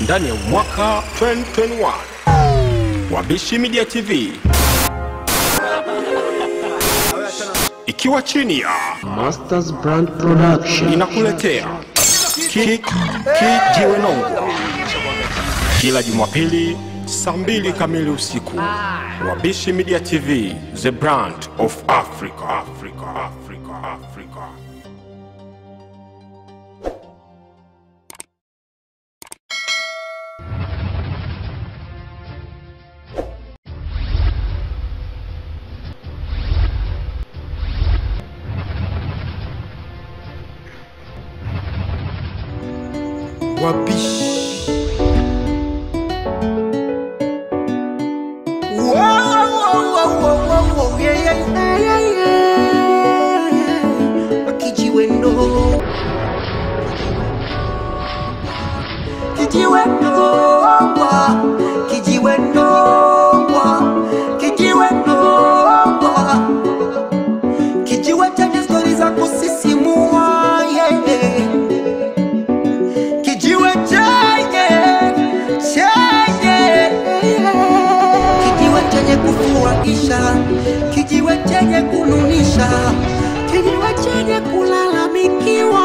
ndani ya mwaka 2021. Wabishi Media TV ikiwa chini ya Masters Brand Production. inakuletea Kick Kijiwe Nongwa kila Jumapili saa mbili kamili usiku. Wabishi Media TV, the brand of Africa. Africa, Africa, Africa. wabishi kijiwendo kijiwendo kijiwendo kijiwendo kijiwe chenye stori za kusisimua yeah kijiwe chenye chenye kijiwe chenye kufurahisha kijiwe chenye kununisha kijiwe chenye kulalamikiwa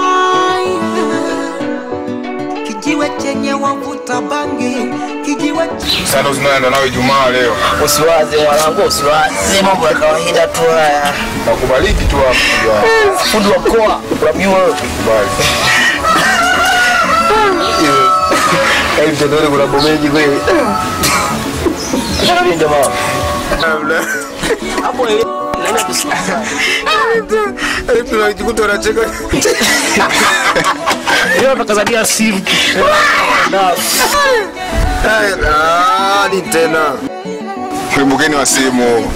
kijiwe chenye wavuta bangi kijiwe ch- Sasa tunaenda nawe Ijumaa leo. Usiwaze mwanangu, usiwaze mambo ya kawaida tu haya. Nakubariki tu hapo. Fundi wa mkoa unamjua wewe? Bye. Yaani mtandoni kuna mambo mengi kweli. Ndio jamaa. Hapo ile nani kusikia? Tunajikuta unacheka. Leo atakazania simu. Ah, ni tena. Kuimbukeni wa simu.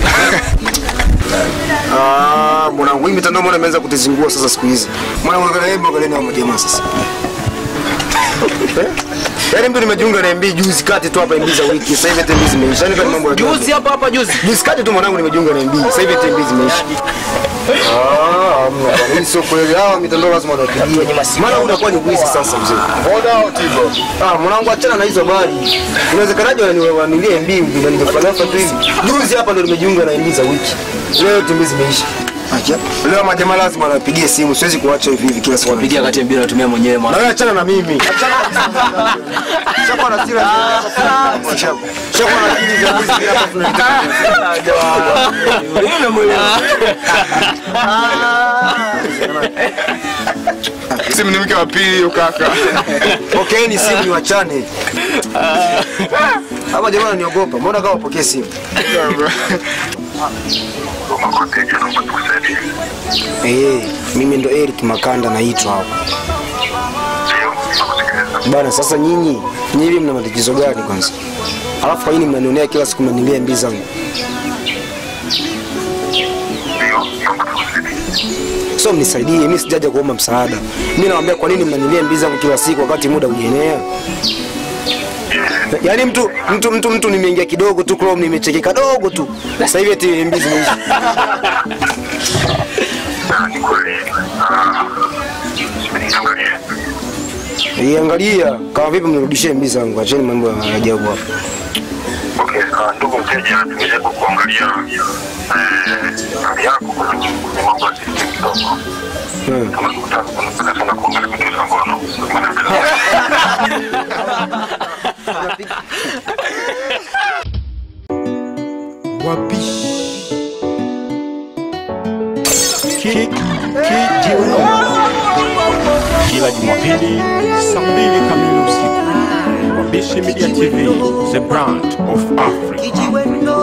Ah, mwanangu hii mitandao mbona imeanza kutizingua sasa siku hizi. Mwana mwana hebu angalia na majamaa sasa. Eh? Yaani mtu nimejiunga na MB juzi kati tu hapa MB za wiki. Sasa hivi MB zimeisha. Yaani kama mambo ya Juzi hapa hapa juzi. Juzi kati tu mwanangu nimejiunga na MB. Sasa hivi MB zimeisha. Ah, hamna bwana. Hii sio kweli. Hawa mitandao lazima wanapigia. wenye masimu. Maana unakuwa ni wizi sasa mzee. Boda au Tigo? Ah, mwanangu achana na hizo habari. Inawezekanaje waniwanulie MB ndio ningefanafa tu hivi. Juzi hapa ndo nimejiunga na MB za wiki. Leo MB zimeisha. Acha. Leo majamaa lazima wanapigie simu. Siwezi kuacha hivi hivi kila siku. Pigia kati ya mbili natumia mwenyewe Na mwana. wewe achana na mimi. Shaka na sira. Shaka na akili za mwizi hapa tunataka. Simu ni mke wa pili hiyo kaka. Pokeeni simu ni wachane. Hapa jamaa ananiogopa. Mbona kama upokee simu? Eh, mimi ndo Eric Makanda naitwa hapa. Bana, sasa nyinyi nyinyi mna matatizo gani kwanza? Alafu kwa nini mnanionea kila siku mnanilia mbii zangu? So mnisaidie, mimi sijaja kuomba msaada. Mimi nawaambia kwa nini mnanilia mbii zangu kila siku wakati muda hujaenea? Yaani mtu mtu mtu mtu nimeingia kidogo tu Chrome nimecheki kadogo tu. Sasa hivi eti MB zimeisha. Iangalia kama vipi mnirudishie MB zangu. Acheni mambo ya ajabu hapa. Okay, uh, ndugu mteja, tumejaribu kuangalia eh, hali yako kwenye kwenye mambo ya system kidogo. Hmm. Kama unataka unapenda sana kuangalia vitu za ngono. Maana wabishi Kick Kijiwe Nongwa kila Jumapili saa mbili kamili usiku. Wabishi Media TV, the brand of Africa. kijiwendo